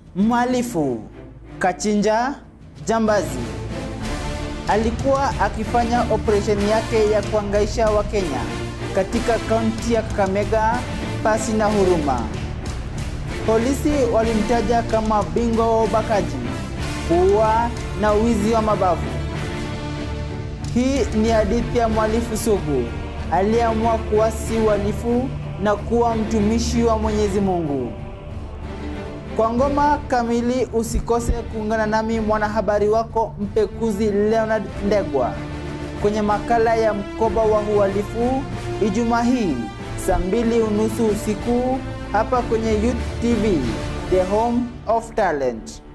Mhalifu kachinja jambazi alikuwa akifanya operesheni yake ya kuangaisha Wakenya katika kaunti ya Kakamega pasi na huruma. Polisi walimtaja kama bingwa wa ubakaji, kuua na wizi wa mabavu. Hii ni hadithi ya mhalifu sugu aliyeamua kuasi uhalifu na kuwa mtumishi wa Mwenyezi Mungu. Kwa ngoma kamili usikose kuungana nami mwanahabari wako mpekuzi Leonard Ndegwa kwenye makala ya mkoba wa uhalifu Ijumaa hii saa mbili unusu usiku hapa kwenye Youth TV, the home of talent.